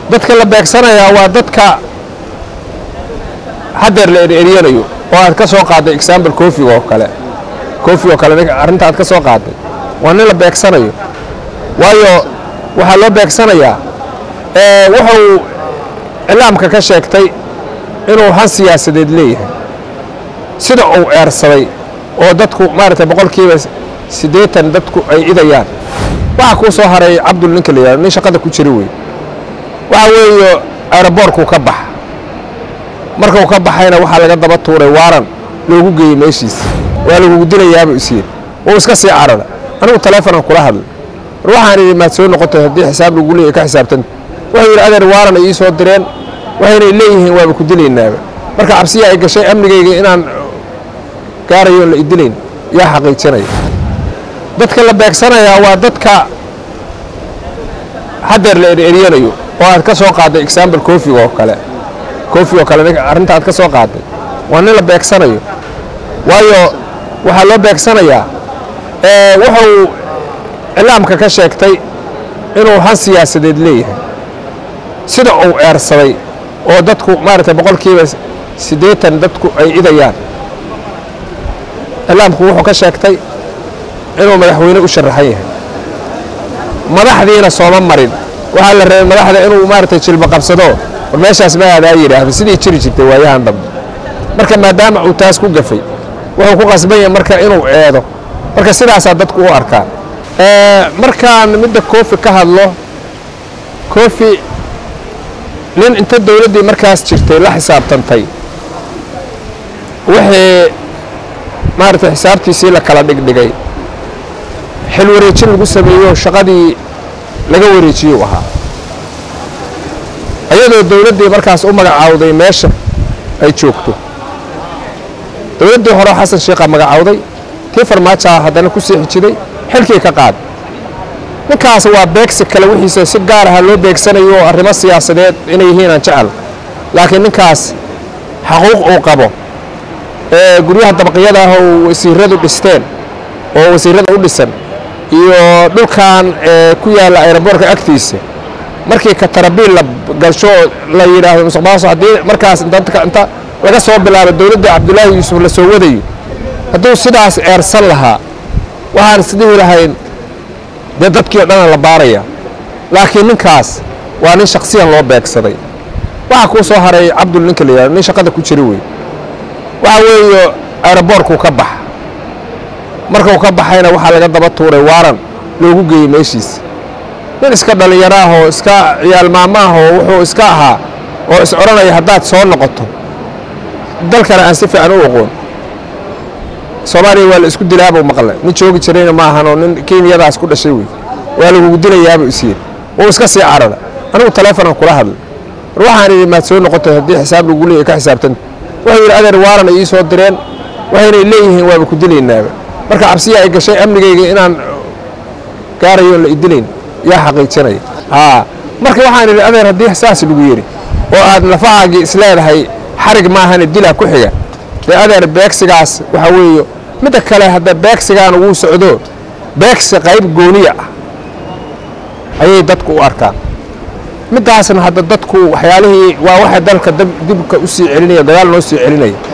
dadka la beegsanayaa waa dadka haddeer la eryanayo oo aad ka soo qaadday example kofiga oo kale kofi oo kale arrinta aad ka soo qaadday waa nin la beegsanayo waayo waxaa loo beegsanayaa wuxuu iclaamka ka sheegtay inuu han siyaasadeed leeyahay sida uu eersaday oo dadku maaragtay boqolkiiba siddeetan dadku ay idayaan waxaa kuu soo haray cabdul ninka la yidhahdo nin shaqada ku jira wey waxa weeye aeroboortkuu ka baxa markuu ka baxayna waxaa laga daba tuuray waaran loogu geeyey meeshiisa waa lagugu dilayaaba isyid uu iska sii carara anigu taleefonaan kula hadlay war waxaan idhi maad soo noqotay haddii xisaab lagu leeyahy ka xisaabtanta wuxuu yidhi adeer waaran ay ii soo direen waxaynay leeyihiin waaba ku dilaynaaba marka cabsiya ay gashay amnigayga inaan gaarayoon la idilayn yaa xaqiijinaya dadka la beegsanayaa waa dadka haddeer la eryanayo oo aad ka soo qaadday example kofiga oo kale kofi oo kale arrinta aad ka soo qaadday waa nin la beegsanayo waayo waxaa loo beegsanayaa wuxuu iclaamka ka sheegtay inuu han siyaasadeed leeyahay sida uu eersaday oo dadku maaragtay boqolkiiba siddeetan dadku ay idayaan iclaamku wuxuu ka sheegtay inuu madaxweyne u sharaxan yahay madaxdiina sooma marin waxaa la rabay madaxda inuu maaragtay jilba qabsado war meeshaas ma aadaa yidhaahdo sidii jiri jirtay waayahan dambe marka maadaama uu taas ku gafay wuxuu ku qasban yahay marka inuu eedo marka sidaasaa dadku u arkaa markaan midda kofi ka hadlo kofi nin inta dowladdii markaas jirtay la xisaabtantay wixii maaragtay xisaabtiisii la kala dhigdhigay xil wareejin lagu sameeyo shaqadii laga wareejiyuu ahaa ayadoo dowladdii markaas u magacaawday meesha ay joogto dowladdii hore xasan sheekha magacaawday tii farmaajaa haddana ku sii xijiday xilkii ka qaad ninkaas waa beegsi kale wixiisa si gaar aha loo beegsanayo oo arrimo siyaasadeed inay yihiin aan jecel laakiin ninkaas xaquuq uu qabo ee guryaha dabaqyada ah oo wasiiradu dhisteen oo wasiirada u dhisan iyo dhulkan ku yaalla aeroboortka agtiisa markii katarabiil la galsho la yidhaahdo musuqmaasuq haddii markaas inta laga soo bilaabo dowladda cabdulaahi yuusuf la soo wadayo hadduu sidaas eersan lahaa waxaan isdhihi lahayn dee dadkii o dhana la baaraya laakiin ninkaas waa nin shaksiyan loo beegsaday waxaa kuu soo haray cabdul ninka la yidhahdo nin shaqada ku jira wey waxa weeye aeroboortkuu ka baxa markuu ka baxayna waxaa laga daba tuuray waaran loogu geeyey meeshiisa nin iska dhallinyaro ah oo iska ciyaal maamo ah oo wuxuu iska ahaa oo is odhanaya haddaad soo noqoto dalkana aan si fiican u aqoon soomaaliya waa la isku dilaabuu maqle nin joogi jirayna ma ahanoo nin kenyadaas ku dhashay wey waa lagugu dilayaaba isyid uu iska sii carara anigu taleefonaan kula hadlay war waxaan idhi maad soo noqotay haddii xisaab lagu leeyahy ka xisaabtanta wuxuu yidhi adeer waaran ay ii soo direen waxaynay leeyihiin waaba ku dilaynaaba marka cabsiya ay gashay amnigayga inaan gaarayoon la idilayn yaa xaqiijinaya haa marka waxaan idhi adeer haddii saas lagu yidhi oo aad lafahaagii isleedahay xarig maahane dilaa ku xiga dee adeer beegsigaas waxaa weeye midda kale hadda beegsigaan wuu socdo beegsi qayb gooniya ah ayay dadku u arkaan middaasna hadda dadku waxyaalihii waa waxay dalka dibka u sii celinaya gadaal noo sii celinaya